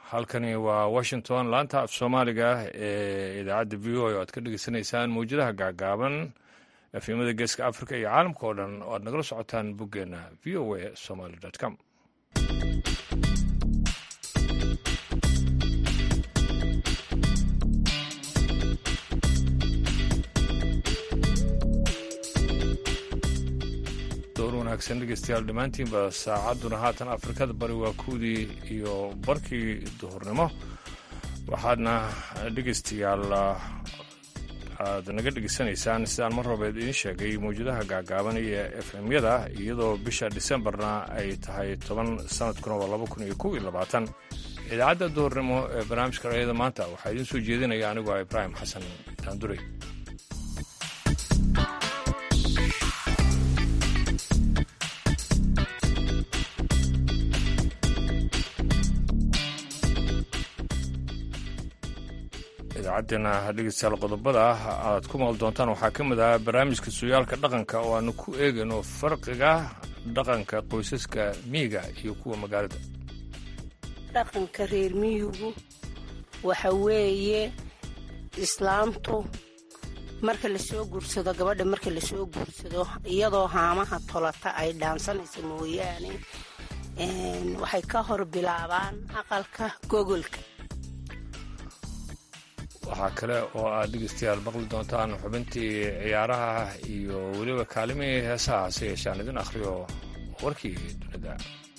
halkani waa washington laanta af soomaaliga ee idaacadda v o o aad ka dhegeysanaysaan mawjadaha gaagaaban efimada geeska africa iyo caalamka oo dhan oo aad nagala socotaan boggeena v o a somaly com door wanaagsan dhegeystayaal dhammaantiinba saacadduna haatan afrikada bari waa kuwdii iyo barkii duhurnimo waxaadna dhegeystayaal aad naga dhegeysanaysaan sidaan mar rabeed idiin sheegay mawjadaha gaagaaban iyo f m-yada iyadoo bisha disembarna ay tahay toban sanadkuna waa laba kun iyo kow iyo labaatan idaacadda duhurnimo ee barnaamijka rayada maanta waxaa idiin soo jeedinaya anigu ah ibraahim xasan daandurey idaacaddeena dhegeystayaal qodobada aad ku maqli doontaan waxaa ka mid ah barnaamijka sooyaalka dhaqanka oo aanu ku eegayno farqiga dhaqanka qoysaska miyiga iyo kuwa magaalada dhaqanka reer miyigu waxa weeye islaamtu marka lasoo guursado gabadha marka lasoo guursado iyadoo haamaha tolata ay dhaansanayso mooyaane waxay ka hor bilaabaan aqalka gogolka waxaa kale oo aad dhegeystayaal maqli doontaan xubintii ciyaaraha iyo weliba kaalimihii heesaha hase yeeshaan idin akhriyo warkii dunida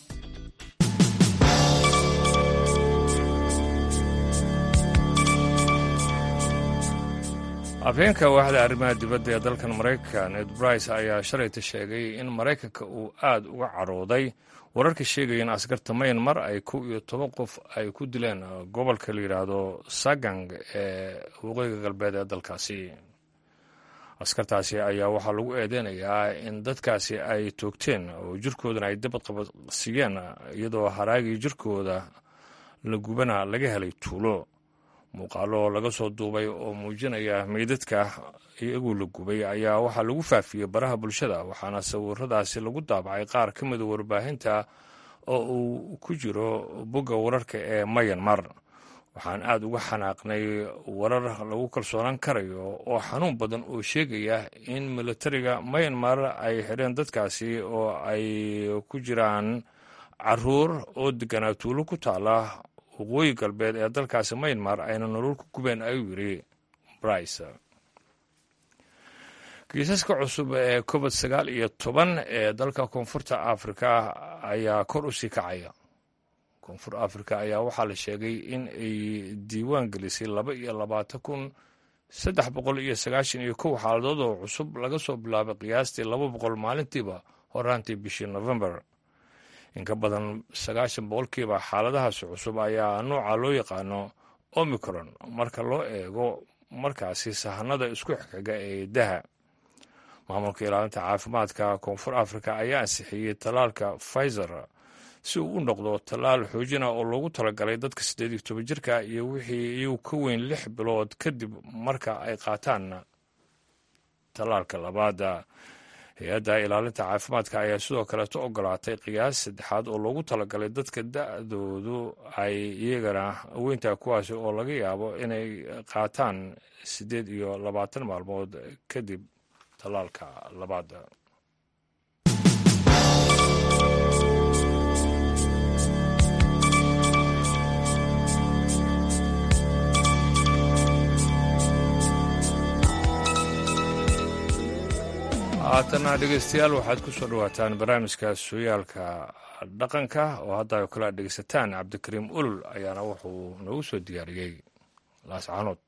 afheenka waaxda arrimaha dibadda ee dalkan maraykanka ned brice ayaa shalayta sheegay in maraykanka uu aad uga carooday wararka sheegaya in askarta mayanmar ay kow iyo toban qof ay ku dileen gobolka la yidhaahdo sagang ee waqooyiga galbeed ee dalkaasi askartaasi ayaa waxaa lagu eedeynayaa in dadkaasi ay toogteen oo jirkoodana ay dabad qabadsiiyeen iyadoo haraagii jirkooda la gubana laga helay tuulo muuqaalo laga soo duubay oo muujinaya meydadka iyagoo la gubay ayaa waxaa lagu faafiyey baraha bulshada waxaana sawiradaasi lagu daabacay qaar ka mida warbaahinta oo uu ku jiro bogga wararka ee mayanmar waxaan aad uga xanaaqnay warar lagu kalsoonaan karayo oo xanuun badan oo sheegaya in militariga mayanmar ay xidheen dadkaasi oo ay ku jiraan caruur oo deganaa tuulo ku taala waqooyi galbeed ee dalkaasi maynmar ayna nolol ku gubeen ayuu yidhi brice kiisaska cusub ee covid sagaal iyo toban ee dalka koonfurta afrika ayaa kor u sii kacaya koonfur afrika ayaa waxaa la sheegay in ay diiwaan gelisay laba iyo labaatan kun saddex boqol iyo sagaashan iyo kow xaaladood oo cusub laga soo bilaabay qiyaastii laba boqol maalintiiba horaantii bishii november in ka badan sagaashan boqolkiiba xaaladahaasi cusub ayaa nooca loo yaqaano omicron marka loo eego markaasi sahanada isku xigxiga ee daha maamulka ilaalinta caafimaadka koonfur africa ayaa ansixiyey tallaalka pfizer si uu u noqdo tallaal xoojina oo loogu talagalay dadka siddeed iyo toban jirka iyo wixii iyagu ka weyn lix bilood kadib marka ay qaataan tallaalka labaada hay-adda ilaalinta caafimaadka ayaa sidoo kaleeto ogolaatay qiyaas saddexaad oo loogu talagalay dadka da-doodu ay iyagana weyntaa kuwaasi oo laga yaabo inay qaataan siddeed iyo labaatan maalmood kadib tallaalka labaada haatana dhegeystayaal waxaad ku soo dhawaataan barnaamijka sooyaalka dhaqanka oo hadda ay kala dhegeysataan cabdikariim ulul ayaana wuxuu noogu soo diyaariyey laascaanood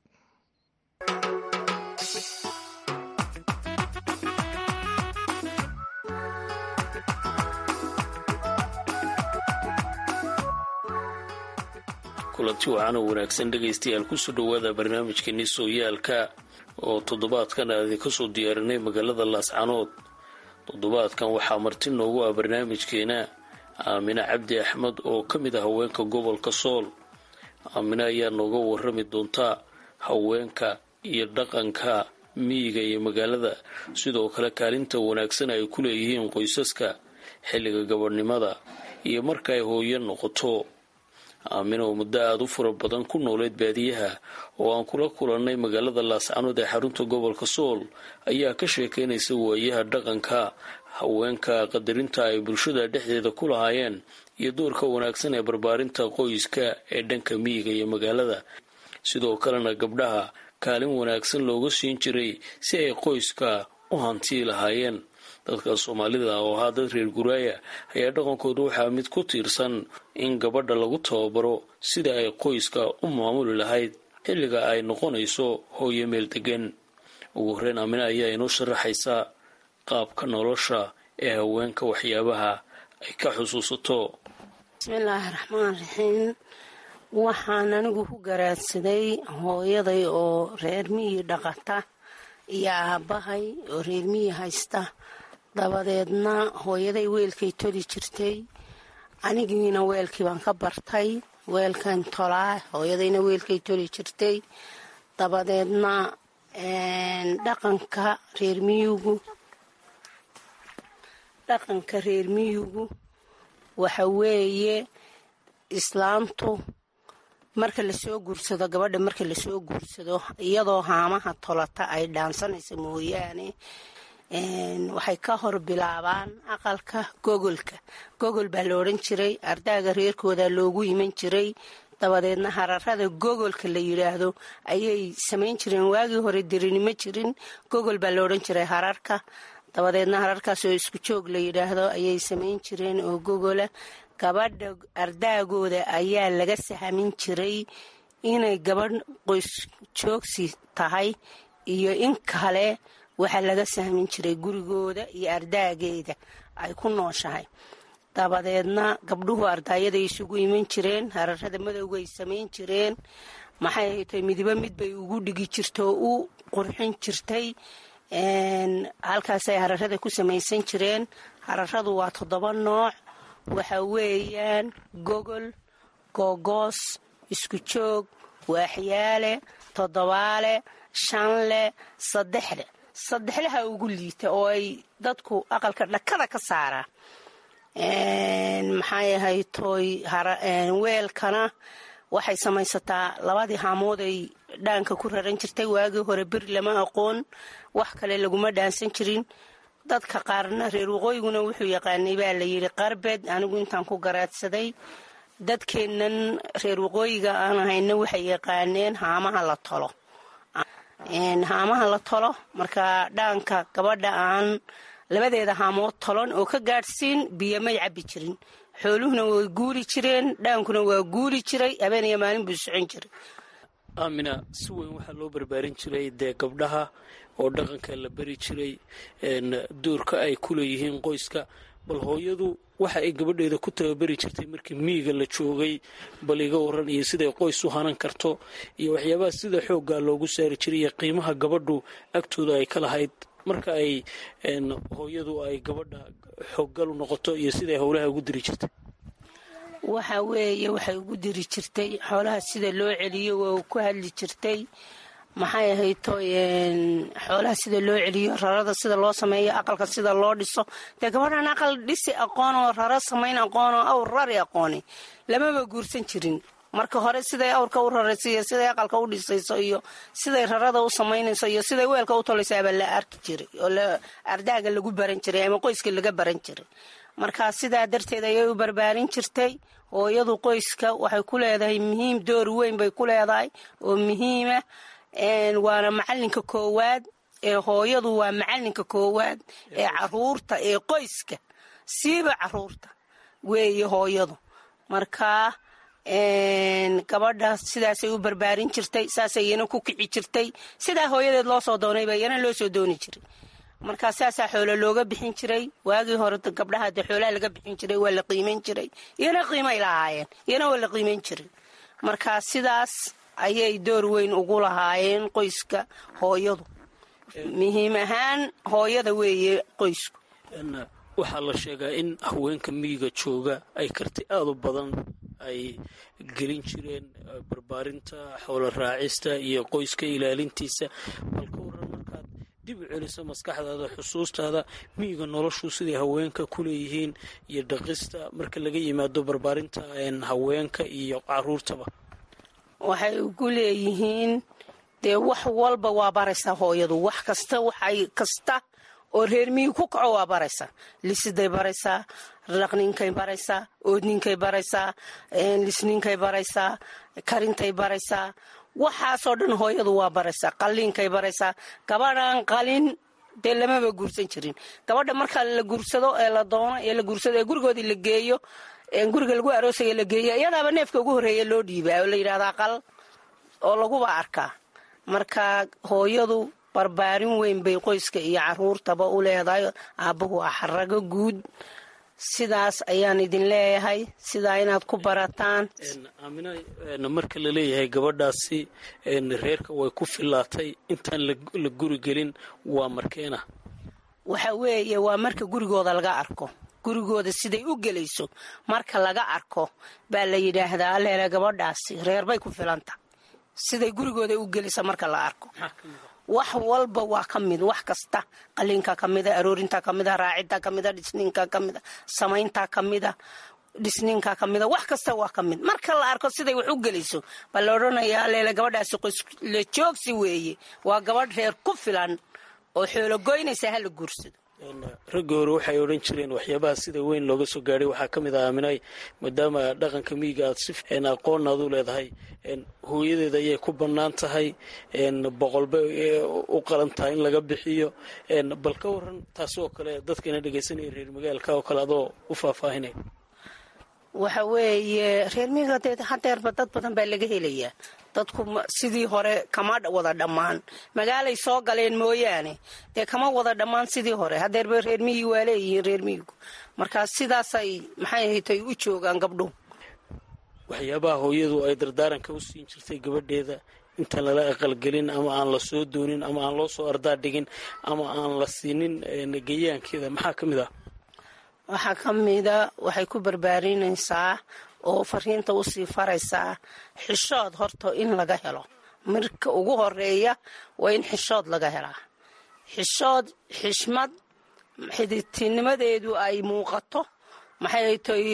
kulanti waxaana wanaagsan dhegaystayaal kusoo dhowaada barnaamijkeeni sooyaalka oo toddobaadkan aan idinka soo diyaarinay magaalada laascanood toddobaadkan waxaa marti noogu ah barnaamijkeena aamine cabdi axmed oo ka mid ah haweenka gobolka sool aamine ayaa nooga warrami doontaa haweenka iyo dhaqanka miyiga iyo magaalada sidoo kale kaalinta wanaagsan ay ku leeyihiin qoysaska xilliga gabadhnimada iyo marka ay hooyo noqoto aamin oo muddo aada u fura badan ku nooleed baadiyaha oo aan kula kulannay magaalada laascanood ee xarunta gobolka sool ayaa ka sheekaynaysa waayaha dhaqanka haweenka qadarinta ay bulshada dhexdeeda ku lahaayeen iyo doorka wanaagsan ee barbaarinta qoyska ee dhanka miyiga iyo magaalada sidoo kalena gabdhaha kaalin wanaagsan looga siin jiray si ay qoyska u hantii lahaayeen dadka soomaalida oo ahaa dad reer guraaya ayaa dhaqankooda waxaa mid ku tiirsan in gabadha lagu tababaro sida ay qoyska u maamuli lahayd xilliga ay noqonayso hooyo meel degan ugu horreyn aamina ayaa inoo sharaxaysa qaabka nolosha ee haweenka waxyaabaha ay ka xusuusato bismillaahi raxmaan raxiim waxaan anigu ku garaadsaday hooyaday oo reer miyi dhaqata iyo aabbahay oo reer miyi haysta dabadeedna hooyaday weelkay toli jirtay anigiina weelkii baan ka bartay weelkan tolaa hooyadayna weelkay toli jirtay dabadeedna dhaqanka reer miyugu dhaqanka reer miyugu waxa weeye islaamtu marka lasoo guursado gabadha marka lasoo guursado iyadoo haamaha tolata ay dhaansanaysa mooyaane waxay ka hor bilaabaan aqalka gogolka gogol baa la odhan jiray ardaaga reerkooda loogu iman jiray dabadeedna hararada gogolka la yidhaahdo ayay samayn jireen waagii hore dirinimo jirin gogol baa la odhan jiray hararka dabadeedna hararkaas oo isku joog la yidhaahdo ayay samayn jireen oo gogola gabadha ardaagooda ayaa laga sahamin jiray inay gabadh qoys joogsi tahay iyo in kale waxaa laga sahmin jiray gurigooda iyo ardaageeda ay ku nooshahay dabadeedna gabdhuhu ardaayaday isugu iman jireen hararada madowga ay samayn jireen maxay haytay midibo mid bay ugu dhigi jirta oo u qurxin jirtay halkaasay hararada ku samaysan jireen hararadu waa toddoba nooc waxa weeyaan gogol googoos isku joog waaxyaale toddobaale shanle saddexle saddexlaha ugu liita oo ay dadku aqalka dhakada ka saaraan maxay ahaytoy weelkana waxay samaysataa labadii haamood ay dhaanka ku raran jirtay waagii hore beri lama aqoon wax kale laguma dhaansan jirin dadka qaarna reer waqooyiguna wuxuu yaqaanay baa la yidhi qarbed anigu intaan ku garaadsaday dadkeennan reer waqooyiga aan ahayna waxay yaqaaneen haamaha la tolo haamaha la tolo marka dhaanka gabadha aan labadeeda haamood tolon oo ka gaadhsiin biyo may cabbi jirin xooluhuna way guuri jireen dhaankuna waa guuri jiray habeeniyo maalin buu socon jiray aamina si weyn waxaa loo barbaarin jiray dee gabdhaha oo dhaqanka la bari jiray doorka ay ku leeyihiin qoyska bal hooyadu waxa ay gabadheeda ku tababari jirtay markii miyiga la joogay bal iga waran iyo siday qoys u hanan karto iyo waxyaabaha sida xooggaa loogu saari jiray iyo qiimaha gabadhu agtooda ay ka lahayd marka ay hooyadu ay gabadha xooggal u noqoto iyo siday howlaha ugu diri jirtay waxa weeye waxay ugu diri jirtay xoolaha sida loo celiyo waa ku hadli jirtay maxay ahayto xoolaha sida loo celiyo rarada sida loo sameeyo aqalka sida loo dhiso dee gabadhan aqal dhisi aqoon oo raro samayn aqoon oo awr rari aqooni lamaba guursan jirin marka hore siday awrka u rarayso iyo siday aqalka u dhisayso iyo siday rarada u samaynayso iyo siday weelka u tolaysaabaa la arki jiray oo ardaaga lagu baran jiray ama qoyska laga baran jiray marka sidaa darteed ayay u barbaarin jirtay hooyadu qoyska waxay ku leedahay muhiim door weyn bay ku leedahay oo muhiima waana macalinka koowaad ee hooyadu waa macalinka koowaad ee caruurta ee qoyska siiba caruurta weeye hooyadu marka gabadha sidaasay u barbaarin jirtay saasay iyana ku kici jirtay sidaa hooyadeed loo soo doonayba iyana loo soo dooni jiray markaa saasaa xoolo looga bixin jiray waagii hore gabdhaha dee xoolaha laga bixin jiray waa la qiimayn jiray iyana qiimay lahaayeen iyana waa la qiimayn jiray marka sidaas ayay door weyn ugu lahaayeen qoyska hooyadu muhiim ahaan hooyada weeye qoysku waxaa la sheegaa in haweenka miyiga jooga ay karti aada u badan ay gelin jireen barbaarinta xoolo raacista iyo qoyska ilaalintiisa bal ka waran markaad dib u celiso maskaxdaada xusuustaada miyiga noloshu siday haweenka ku leeyihiin iyo dhaqista marka laga yimaado barbaarinta haweenka iyo caruurtaba waxay ugu leeyihiin dee wax walba waa baraysaa hooyadu wax kasta waxay kasta oo reer miyi ku kaco waa baraysaa lisiday baraysaa dhaqninkay baraysaa oodninkay baraysaa lisninkay baraysaa karintay baraysaa waxaasoo dhan hooyadu waa baraysaa qalliinkay baraysaa gabadhan qalin dee lamaba guursan jirin gabadha marka la guursado ee la doono ee la guursado ee gurigoodii la geeyo guriga lagu aroosaya la geeyo iyadaaba neefka ugu horreeya loo dhiibaa oo la yidhahdaa qal oo laguba arkaa marka hooyadu barbaarin weyn bay qoyska iyo caruurtaba u leedahay aabbahu ah xarago guud sidaas ayaan idin leeyahay sidaa inaad ku barataan aamina marka la leeyahay gabadhaasi reerka way ku fillaatay intaan la guri gelin waa markeena waxa weeye waa marka gurigooda laga arko gurigooda siday u gelayso marka laga arko baa la yidhaahdaa aleele gabadhaasi reerbay ku filanta siday gurigooda u gelisa marka la arko wax walba waa ka mid wax kasta qaliinka ka mida aroorinta ka mida raacidta ka mida dhisniinka ka mida samaynta ka mida dhisniinka ka mida wax kasta waa ka mid marka la arko siday wax u gelayso baa la odhanayaa aleele gabadhaasi qoysla joogsi weeye waa gabadh reer ku filan oo xoologoynaysa hala guursado raggii hore waxay odhan jireen waxyaabaha sida weyn looga soo gaadhay waxaa ka mid ah aaminay maadaama dhaqanka miyiga aad si aqoon aad u leedahay hooyadeeda ayay ku bannaan tahay boqolbay u qalan tahay in laga bixiyo bal ka waran taasi oo kale dadkana dhegaysanaya reer magaalka oo kale adoo u faahfaahinay waxa weeye reer miyiga dee hadeerba dad badan baa laga helayaa dadku sidii hore kama wada dhammaan magaalay soo galeen mooyaane dee kama wada dhammaan sidii hore hadeerba reer miyi waa leeyihiin reer miyigu markaa sidaasay maxay haytay u joogaan gabdhuhu waxyaabaha hooyadu ay dardaaranka u siin jirtay gabadheeda intaan lala aqalgelin ama aan la soo doonin ama aan loo soo ardaa dhigin ama aan la siinin geyaankeeda maxaa ka mid ah waxaa ka mida waxay ku barbaarinaysaa oo fariinta usii faraysaa xishood horta in laga helo marka ugu horeeya waa in xishood laga helaa xishood xishmad xididtinimadeedu ay muuqato maxay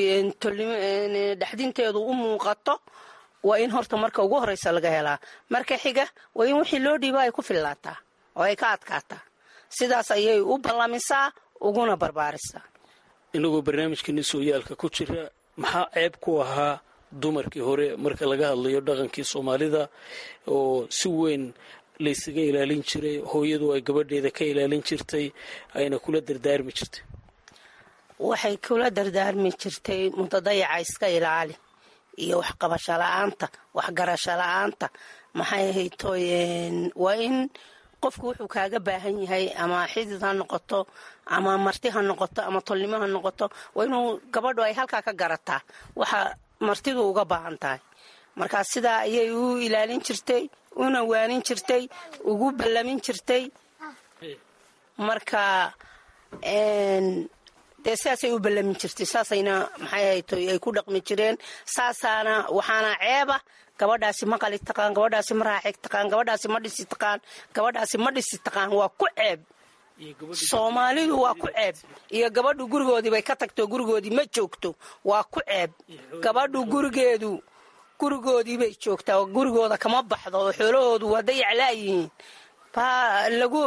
dhexdinteedu u muuqato waa in horta marka ugu horeysa laga helaa marka xiga waa in wixii loo dhiiba ay ku fillaataa oo ay ka adkaataa sidaas ayay u ballamisaa uguna barbaarisaa inagoo barnaamijkeeni sooyaalka ku jira maxaa ceeb ku ahaa dumarkii hore marka laga hadlayo dhaqankii soomaalida oo si weyn laysaga ilaalin jiray hooyadu ay gabadheeda ka ilaalin jirtay ayna kula dardaarmi jirtay waxay kula dardaarmi jirtay mutadayaca iska ilaali iyo waxqabasho la-aanta waxgarasho la-aanta maxay haytoy waa in qofku wuxuu kaaga baahan yahay ama xidid ha noqoto ama marti ha noqoto ama tolnimo ha noqoto waa inuu gabadhu ay halkaa ka garataa waxa martidu uga baahan tahay markaa sidaa ayay u ilaalin jirtay una waanin jirtay ugu ballamin jirtay marka dee sidaasay u ballamin jirtay saasayna maxay haytoy ay ku dhaqmi jireen saasaana waxaana ceeba gabadhaasi ma qali taqaan gabadhaasi ma raaxig taqaan gabadhaasi ma dhisi taqaan gabadhaasi ma dhisi taqaan waa ku ceeb soomaalidu waa ku ceeb iyo gabadhu gurigoodii bay ka tagto gurigoodii ma joogto waa ku ceeb gabadhu gurigeedu gurigoodii bay joogtaa gurigooda kama baxdo oo xoolahoodu waa dayaclaayihiin baa lagu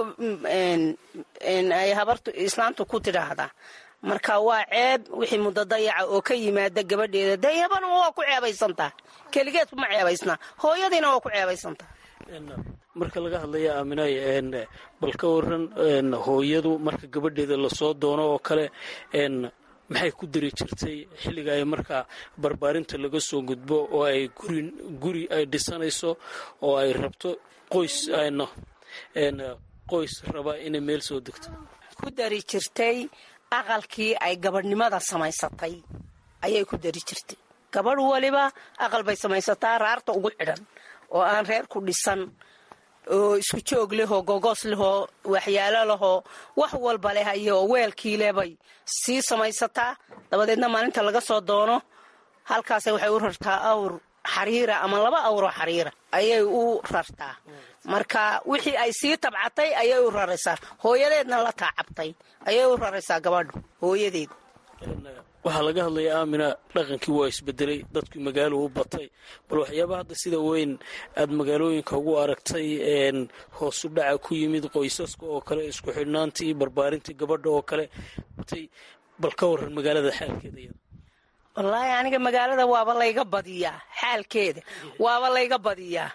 ay habartu islaamtu ku tidhaahdaa marka waa ceeb wixii muddo dayaca oo ka yimaada gabadheeda dayabana waa ku ceebaysantaha keligeed ma ceebaysnaa hooyadiina waa ku ceebaysantaha marka laga hadlaya aaminay bal ka waran hooyadu marka gabadheeda lasoo doono oo kale maxay ku dari jirtay xilliga ay markaa barbaarinta laga soo gudbo oo ay guri guri ay dhisanayso oo ay rabto qoys ayno qoys raba inay meel soo degto ku dari jirtay aqalkii ay gabadhnimada samaysatay ayay ku dari jirtay gabadh waliba aqal bay samaysataa raarta ugu xidhan oo aan reer ku dhisan oo isku joog lehoo gogoos lehoo waxyaalo lehoo wax walba leh ayoo weelkii leh bay sii samaysataa dabadeedna maalinta laga soo doono halkaase waxay u rartaa awr xariira ama laba awroo xariira ayay u rartaa marka wixii ay sii tabcatay ayay u raraysaa hooyadeedna la taacabtay ayay u raraysaa gabadhu hooyadeed waxaa laga hadlayaa aamina dhaqankii waa isbedelay dadkii magaalo u batay bal waxyaaba hadda sida weyn aada magaalooyinka ugu aragtay hoosu dhaca ku yimid qoysaska oo kale isku xidhnaantii barbaarintii gabadha oo kale bal ka waran magaalada xaalkeeda iyada wallaahi aniga magaalada waaba layga badiyaa xaalkeeda waaba layga badiyaa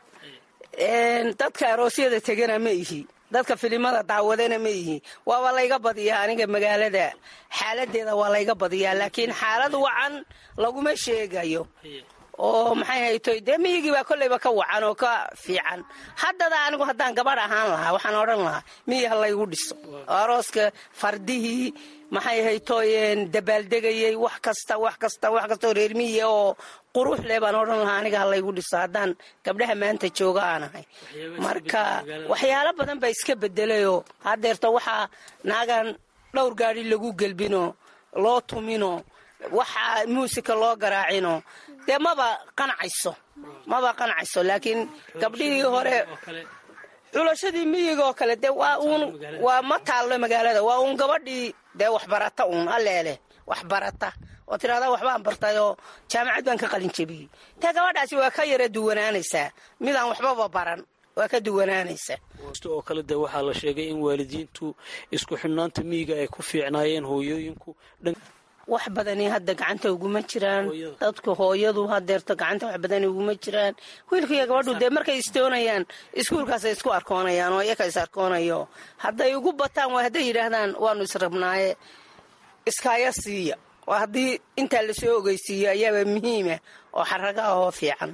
dadka aroosyada tegana ma ihi dadka filimada daawadana ma ihi waaba layga badiyaa aniga magaalada xaaladeeda waa layga badiyaa laakiin xaalad wacan laguma sheegayo oo maxay haytoy dee miyigii baa kolleyba ka wacan oo ka fiican haddada anigu haddaan gabadh ahaan lahaa waxaan odhan lahaa miyi ha laygu dhiso arooska fardihii maxay haytooyeen dabaaldegayey wax kasta wax kasta wax kasta oo reer miyiga oo qurux leh baan odhan lahaa aniga ha laygu dhiso haddaan gabdhaha maanta jooga aan ahay marka waxyaalo badan baa iska bedelayoo haddeerto waxaa naagan dhowr gaadhi lagu gelbinoo loo tuminoo waxaa muusika loo garaacino dee maba qancayso maba qancayso laakiin gabdhihii hore culashadii miyiga oo kale dee waa uun waa ma taallo magaalada waa uun gabadhii dee waxbarata uun alleeleh waxbarata oo tidhahdaa waxbaan bartay oo jaamacad baan ka qalin jebiyey dee gabadhaasi waa ka yara duwanaanaysaa midaan waxbaba baran waa ka duwanaanaysaa oo kale dee waxaa la sheegay in waalidiintu isku xidhnaanta miyiga ay ku fiicnaayeen hooyooyinku wax badani hadda gacanta uguma jiraan dadku hooyadu hadeerto gacanta wax badani uguma jiraan wiilkaiyo gabadhu dee markay istoonayaan iskuulkaasay isku arkoonayaan oo iyaka is arkoonayo hadday ugu bataan waa hadday yidhaahdaan waanu israbnaaye iskaaya siiya waa haddii intaa lasoo ogeysiiyo ayaaba muhiima oo xaraga ahoo fiican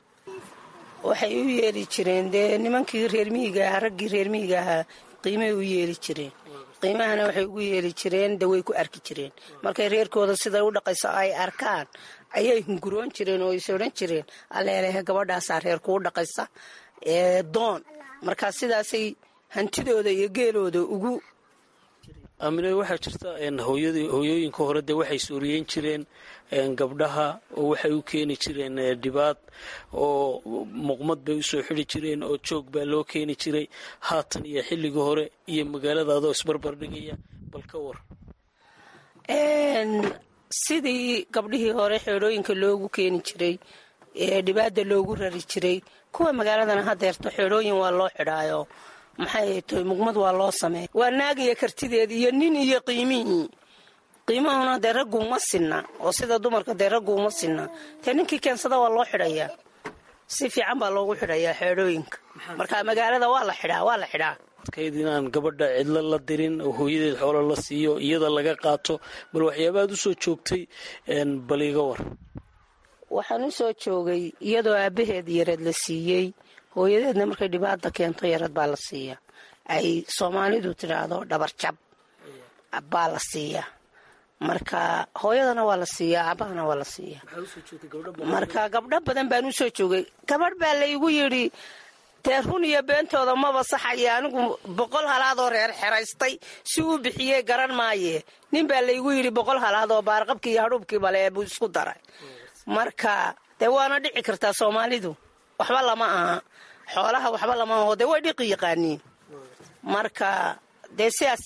waxay u yeeli jireen dee nimankii reer miyiga ahaa raggii reer miyiga ahaa qiimay u yeeli jireen qiimahana waxay ugu yeeli jireen de way ku arki jireen markay reerkooda siday u dhaqayso ay arkaan ayay hunguroon jireen oo is odhan jireen alleelehe gabadhaasaa reer kuu dhaqaysa ee doon markaa sidaasay hantidooda iyo geelooda ugu aamine waxaa jirta hooyooyinka hore dee waxay sooriyeyn jireen gabdhaha oo waxay u keeni jireen dhibaad oo muqmad bay usoo xidi jireen oo joog baa loo keeni jiray haatan iyo xilligii hore iyo magaalada adoo isbarbar dhigaya bal ka war sidii gabdhihii hore xeedhooyinka loogu keeni jiray ee dhibaada loogu rari jiray kuwa magaaladana hadeerto xeedhooyin waa loo xidhaayo maxay tahay muqmad waa loo sameeya waa naagiyo kartideed iyo nin iyo qiimihii qiimahuna dee ragguuma sinna oo sida dumarka dee ragguuma sinna dee ninkii keensada waa loo xidhayaa si fiican baa loogu xidhayaa xeedhooyinka marka magaalada waa la xidhaa waa la xidhaa adkayd inaan gabadha cidlo la dirin oo hooyadeed xoolo la siiyo iyada laga qaato bal waxyaabaad usoo joogtay bal iga war waxaan u soo joogay iyadoo aabbaheed yareed la siiyey hooyadeedna markay dhibaata keento yarad baa la siiya ay soomaalidu tidhaahdo dhabarjab baa la siiya marka hooyadana waa la siiyaa aabahana waa la siiya marka gabdho badan baan usoo joogay gabadh baa laygu yidhi dee run iyo beentooda maba saxaya anigu boqol halaadoo reer xeraystay si uu bixiyey garan maaye nin baa laygu yidhi boqol halaadoo baarqabkii iyo hadhuubkii bale buu isku daray marka dee waana dhici kartaa soomaalidu waxba lama aha xoolaha waxba lama aho dee way dhiqi yaqaaniin marka dee sidaas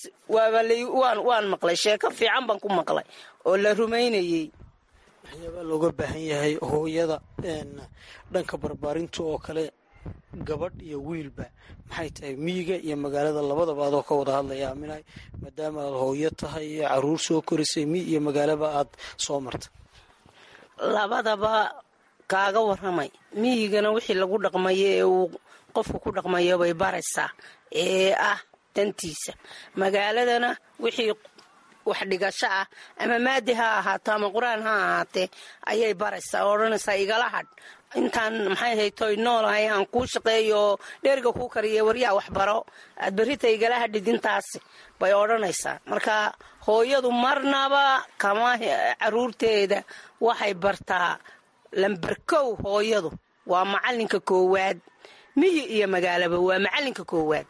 waan maqlay sheeko fiican baan ku maqlay oo la rumaynayey waxyaabaa looga baahan yahay hooyada dhanka barbaarinta oo kale gabadh iyo wiilba maxay tahay miyiga iyo magaalada labadaba adoo ka wada hadlaya aaminahay maadaama aad hooyo tahay caruur soo korisay miy iyo magaalaba aad soo martay labadaba kaaga waramay miyigana wixii lagu dhaqmayo ee uu qofku ku dhaqmayo bay baraysaa ee ah dantiisa magaaladana wixii wax dhigasho ah ama maadi ha ahaato ama qur-aan ha ahaatee ayay baraysaa oo odhanaysaa igala hadh intaan maxay haytoy noolahay aan kuu shaqeeyo oo dheeriga kuu kariya waryaa waxbaro aad berrita igala hadhid intaasi bay odhanaysaa marka hooyadu marnaba kama caruurteeda waxay bartaa lamberkow hooyadu waa macalinka koowaad miyi iyo magaalaba waa macalinka koowaad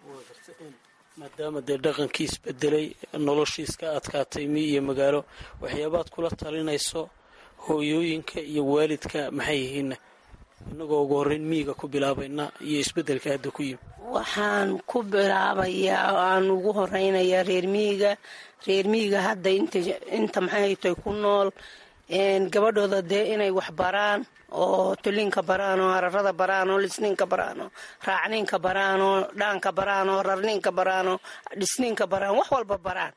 maadaama dee dhaqankii isbedelay noloshiis ka adkaatay miy iyo magaalo waxyaabaad kula talinayso hooyooyinka iyo waalidka maxay yihiinna inagoo ugu horreyn miyiga ku bilaabayna iyo isbeddelka hadda ku yimi waxaan ku bilaabayaa aan ugu horeynayaa reer miyiga reer miyiga hadda inta maxay tay ku nool gabadhooda dee inay wax baraan oo tulinka baraan oo hararada baraan oo lisniinka baraan oo raacniinka baraan oo dhaanka baraan oo rarniinka baraan oo dhisniinka baraan wax walba baraan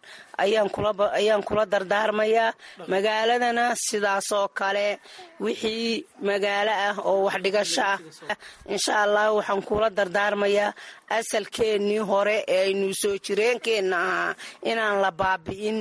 ayaan kula dardaarmayaa magaaladana sidaas oo kale wixii magaalo ah oo wax dhigasho ah insha allah waxaan kula dardaarmayaa asalkeennii hore ee aynu soo jireenkeenna ahaa inaan la baabi'in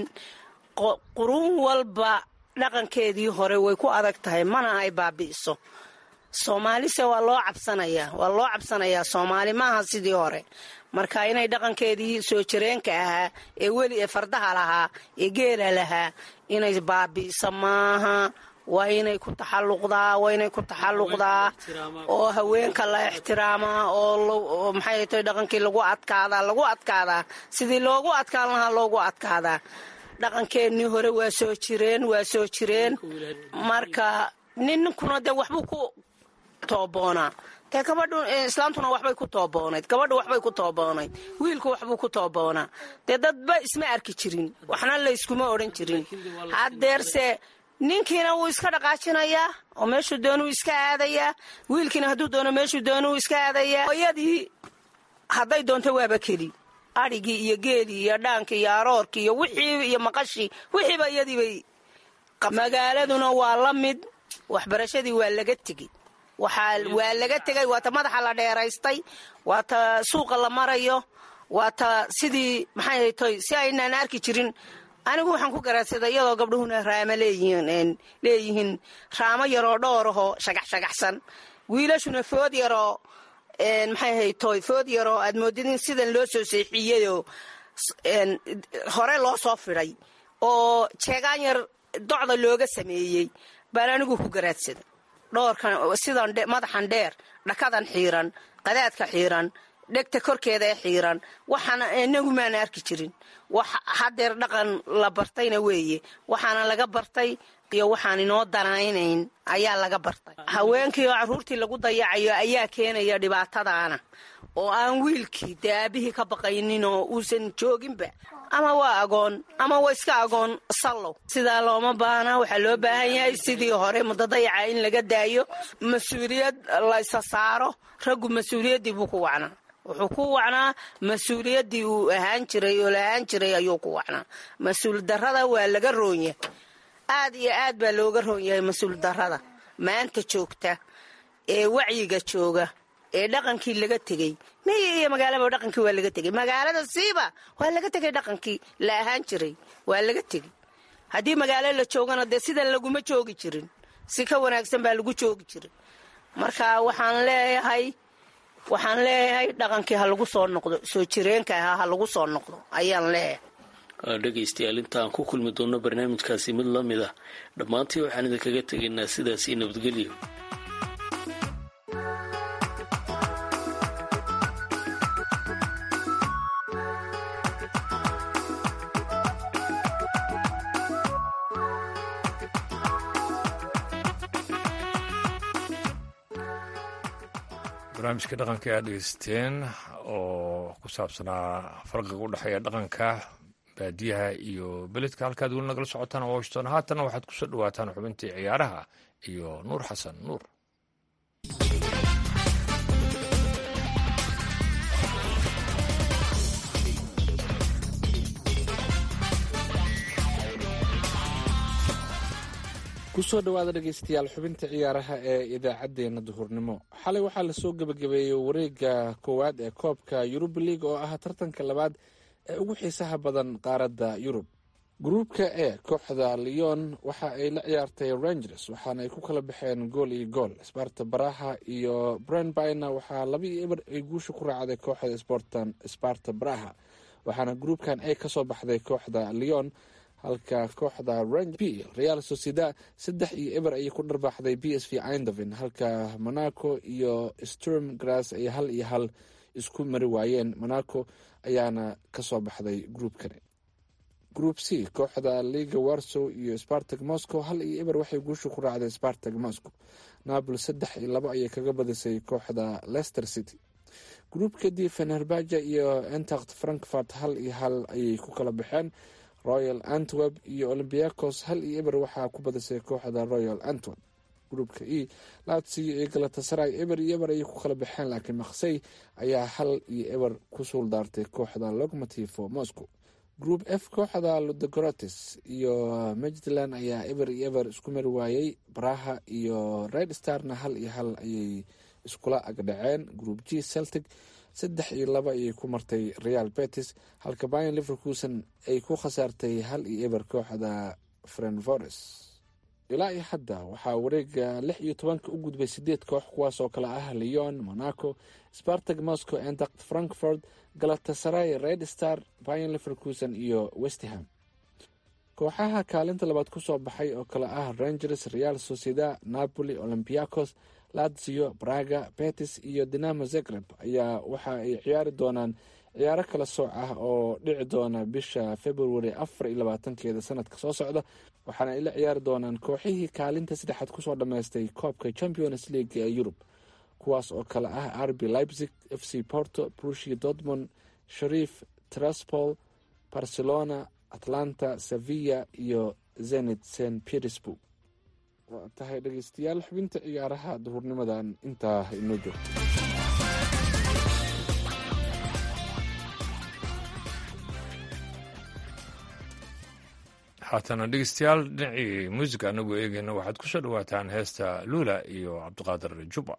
quruun walba dhaqankeedii hore way ku adag tahay mana ay baabi'iso soomaalise waa loo cabsanayaa waa loo cabsanayaa soomaali maaha sidii hore marka inay dhaqankeedii soo jireenka ahaa ee weli ee fardaha lahaa ee geela lahaa inay baabi'iso maaha waa inay ku taxalluqdaa waa inay ku taxalluqdaa oo haweenka la ixtiraamaa oo maxay tahay dhaqankii lagu adkaadaa lagu adkaadaa sidii loogu adkaan lahaa loogu adkaadaa dhaqankeennii hore waa soo jireen waa soo jireen marka ninkuna dee waxbuu ku tooboonaa dee gabadhu islaamtuna waxbay ku tooboonayd gabadhu waxbay ku tooboonayd wiilku waxbuu ku tooboonaa dee dadba isma arki jirin waxna layskuma odhan jirin haddeerse ninkiina wuu iska dhaqaajinayaa oo meeshuu doonuu iska aadayaa wiilkiina hadduu doono meeshuu doonuu iska aadayaa hooyadii hadday doonto waaba keli adhigii iyo geelii iyo dhaankii iyo aroorkii iyo wixii iyo maqashii wixiiba iyadiibay magaaladuna waa la mid waxbarashadii waa laga tegey waa laga tegay waata madaxa la dheeraystay waata suuqa la marayo waata sidii maxay toy si aynaan arki jirin anigu waxaan ku garaadsaday iyadoo gabdhuhuna raamo leeyihiin leeyihiin raamo yaroo dhowrahoo shagax shagaxsan wiilashuna food yaroo maxay haytoy food yaroo aad moodid in sidan loo soo seexiyeyoo hore loo soo fidhay oo jeegaan yar docda looga sameeyey baan anigu ku garaadsaday dhoorkan sidan madaxan dheer dhakadan xiiran qadaadka xiiran dhegta korkeeda ee xiiran waxaana inagu maana arki jirin wax hadeer dhaqan la bartayna weeye waxaana laga bartay iyo waxaan inoo danaynayn ayaa laga bartay haweenkii oo caruurtii lagu dayacayo ayaa keenaya dhibaatadaana oo aan wiilkii dee aabihii ka baqaynin oo uusan jooginba ama waa agoon ama waa iska agoon sallow sidaa looma baahna waxaa loo baahan yahay sidii hore mudadayaca in laga daayo mas-uuliyad laysa saaro raggu mas-uuliyaddii buu ku wacnaa wuxuu ku wacnaa mas-uuliyaddii uu ahaan jiray oo la ahaan jiray ayuu ku wacnaa mas-uul darrada waa laga roonyahay aad iyo aad baa looga roon yahay mas-uul darrada maanta joogta ee wacyiga jooga ee dhaqankii laga tegey miyi iyo magaalaba dhaqankii waa laga tegey magaalada siiba waa laga tegay dhaqankii la ahaan jiray waa laga tegey haddii magaalo la joogana dee sidan laguma joogi jirin si ka wanaagsan baa lagu joogi jiray marka waxaan leeyahay waxaan leeyahay dhaqankii ha lagu soo noqdo soo jireenka ahaa ha lagu soo noqdo ayaan leeyahay dhegaystayaal intaan ku kulmi doonno barnaamijkaasi mid la mid ah dhammaantii waxaan idinkaga tegaynaa sidaasii nabadgelyo barnaamijka dhaqanka aad dhegeysteen oo ku saabsanaa farqiga u dhexeeya dhaqanka baadiyaha iyo beledka halkaad weli nagala socotaan washington haatanna waxaad kusoo dhawaataan xubintii ciyaaraha iyo nuur xasan nuur kusoo dhowaada dhegeystayaal xubinta ciyaaraha ee idaacaddeenna duhurnimo xalay waxaa lasoo gebagabeeyey wareega koowaad ee koobka yurub league oo ah tartanka labaad ee ugu xiisaha badan qaaradda yurub gruubka e kooxda leon waxa ay la ciyaartay rangers waxaana ay ku kala baxeen gool iyo gool sbarta baraha iyo brandbyna waxaa laba iyo eber ay guusha ku raacday kooxda sportan sparta baraha waxaana gruubkan e kasoo baxday kooxda leon halka kooxda rang b real socieda saddex iyo eber ayay ku dharbaaxday b s v indoven halka monaco iyo sturm grass ay hal iyo hal isku mari waayeen monaco ayaana kasoo baxday gruubkani group c kooxda liga warsow iyo spartag moscow hal iyo eber waxay guusha ku raacday spartag moscow napol saddex iyo labo ayay kaga badisay kooxda leicester city gruupka d fenerbaja iyo entacht frankfurt hal iyo hal ayay ku kala baxeen royal antwerp iyo olymbiacos hal iyo eber waxaa ku badisay kooxda royal antwerp gruupka e latsiyo iyo galatasaray eber iyo eber ayay ku kala baxeen laakiin maksey ayaa hal iyo eber ku suul daartay kooxda logmotivo moscow group f kooxda ludogorotis iyo majtland ayaa eber iyo eber isku mari waayey braha iyo red starna hal iyo hal ayay iskula agdhaceen group g celtic saddex iyo laba ayay ku martay real betis halka bayan liverkuson ay ku khasaartay hal iyo eber kooxda frenvores ilaa iyo hadda waxaa wareega lix iyo tobanka u gudbay sideed koox kuwaasoo kale ah leon monaco spartag moscow entact frankfurt galatasaray red star bayan liverkuson iyo westham kooxaha kaalinta labaad kusoo baxay oo kale ah rangers real sociedad napoli olympiacos lazio braga betis iyo dinamo zegreb ayaa waxa ay ciyaari doonaan ciyaaro kala sooc ah oo dhici doona bisha february afar iyo labaatankeeda sanadka soo socda waxaana ay la ciyaari doonaan kooxihii kaalinta saddexaad kusoo dhammaystay koobka champions league ee yurub kuwaas oo kale ah rb leipzig f c porto brushia dortmond sharif traspol barcelona atlanta sevilla iyo zenit st petersburg waa tahay dhegeystayaal xubinta ciyaaraha duhurnimadan intaa inoo joogto haatana dhegeystayaal dhinacii muusica anagoo eegeyna waxaad ku soo dhawaataan heesta luula iyo cabdiqaadir juba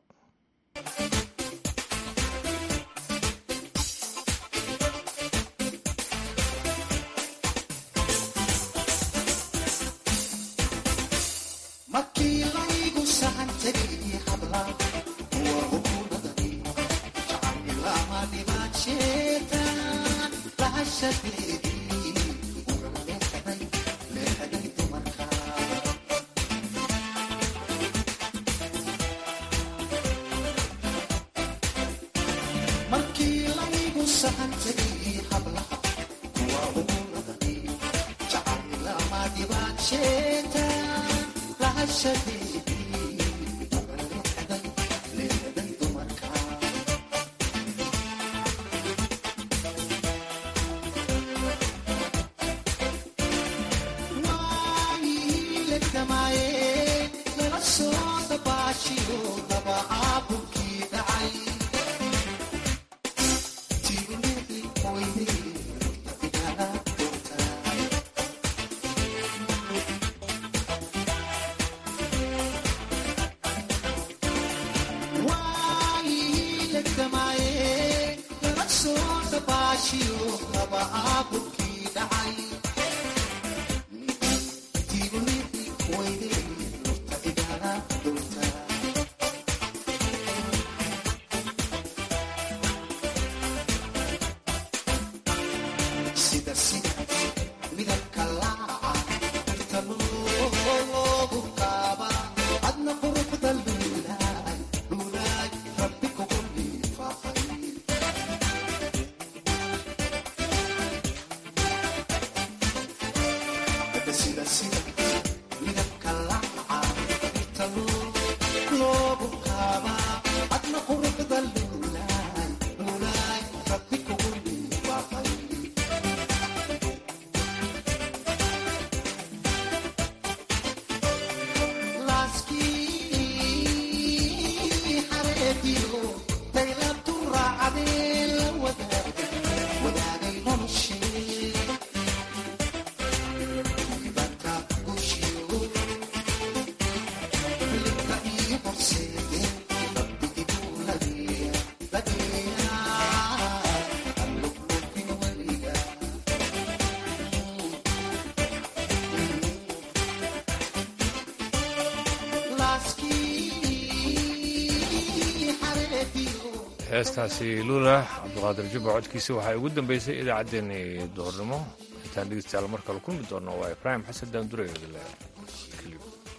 heestaasi luula cabdiqaadir jubba codkiisa waxaa ugu dambeysay idaacaddeenii duhurnimo intaan dhegeystayaal mar kale kulmi doonno waa ibraahim xasan daandure